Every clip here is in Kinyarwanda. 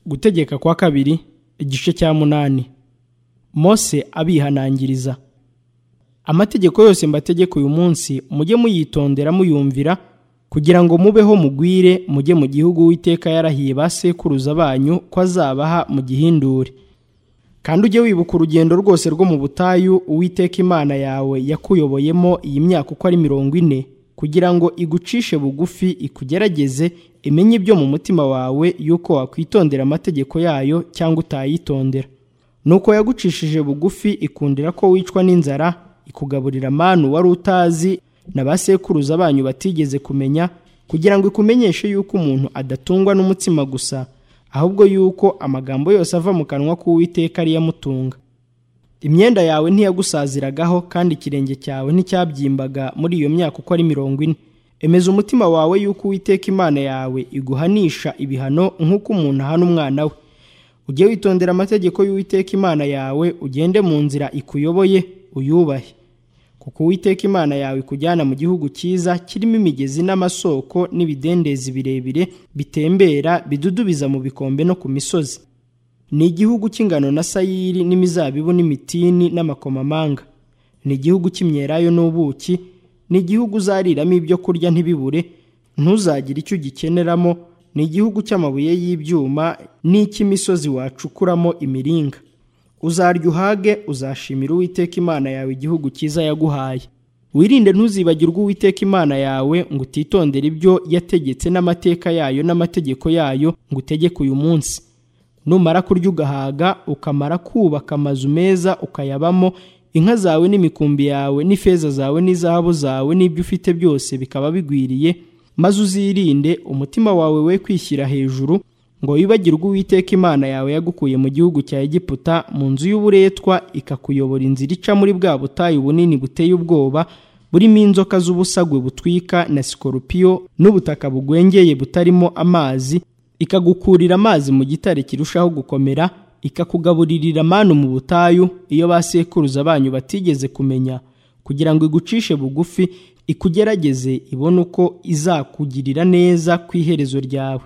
gutegeka kwa kabiri igice cya munani mose abihanangiriza amategeko yose mbategeka uyu munsi mujye muyitondera muyumvira kugira ngo mubeho mugwire mujye mu gihugu w'iteka yarahiye ba sekuruza banyu ko azabaha mu gihindure kandi ujye wibuka urugendo rwose rwo mu butayu uwiteka imana yawe yakuyoboyemo iyi myaka uko ari mirongo ine kugira ngo igucishe bugufi ikugerageze imenye ibyo mu mutima wawe y'uko wakwitondera amategeko yayo cyangwa utayitondera nuko yagucishije bugufi ikundira ko wicwa n'inzara ikugaburira amanu wari utazi na ba sekuruza banyu batigeze kumenya kugira ngo ikumenyeshe yuko umuntu adatungwa n'umutsima gusa ahubwo yuko amagambo yose ava mu kanwa k'uwiteka ariyo amutunga imyenda yawe ntiyagusaziragaho kandi ikirenge cyawe nticyabyimbaga muri iyo myaka uko ari mirongo ine emeza umutima wawe yuko uwiteka imana yawe iguhanisha ibihano nk'uko umuntu ahana umwana we ujye witondera amategeko y'uwiteka imana yawe ugende mu nzira ikuyoboye uyubahe kuko uwiteka imana yawe ikujyana mu gihugu cyiza kirimo imigezi n'amasoko n'ibidendezi birebire bitembera bidudubiza mu bikombe no ku misozi ni igihugu cy'ingano na sayiri n'imizabibu n'imitini n'amakomamanga ni igihugu cy'imyerayo n'ubuki ni igihugu uzariramo ibyo kurya ntibibure ntuzagire icyo ugikeneramo ni igihugu cy'amabuye y'ibyuma n'icy'imisozi wacukuramo imiringa uzarya uhage uzashimira uwiteka imana yawe igihugu cyiza yaguhaye wirinde ntuzibagirwe uwiteka imana yawe ngo utitondere ibyo yategetse n'amateka yayo n'amategeko yayo ngo utegeke uyu munsi numara kurya ugahaga ukamara kubaka amazu meza ukayabamo inka zawe n'imikumbi yawe n'ifeza zawe n'izahabu zawe n'ibyo ufite byose bikaba bigwiriye maze uzirinde umutima wawe we kwishyira hejuru ngo wibagirwe uwiteka imana yawe yagukuye mu gihugu cya egiputa mu nzu y'uburetwa ikakuyobora inzira ica muri bwa butayu bunini buteye ubwoba burimo inzoka z'ubusagwe butwika na sikorupiyo n'ubutaka bugwengeye butarimo amazi ikagukurira amazi mu gitare kirushaho gukomera ikakugaburirira amanu mu butayu iyo ba sekuruza banyu batigeze kumenya kugira ngo igucishe bugufi ikugerageze ibone uko izakugirira neza ku iherezo ryawe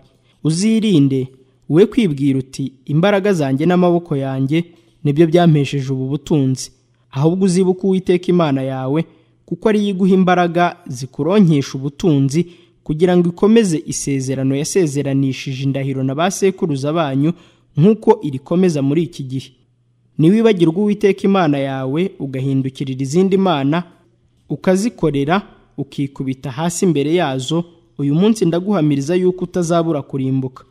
uzirinde we kwibwira uti imbaraga zanjye n'amaboko yanjye nibyo byampesheje ubu butunzi ahubwo uzibuke uwiteka imana yawe kuko ariyo iguha imbaraga zikuronkesha ubutunzi kugira ngo ikomeze isezerano yasezeranishije indahiro na ba sekuruza banyu nk'uko irikomeza muri iki gihe niwibagirwa uwiteka imana yawe ugahindukirira izindi mana ukazikorera ukikubita hasi imbere yazo uyu munsi ndaguhamiriza yuko utazabura kurimbuka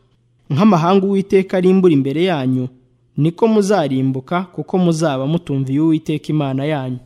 nk'amahanga uwiteka arimbura imbere yanyu niko muzarimbuka kuko muzaba mutumviye uwiteka imana yanyu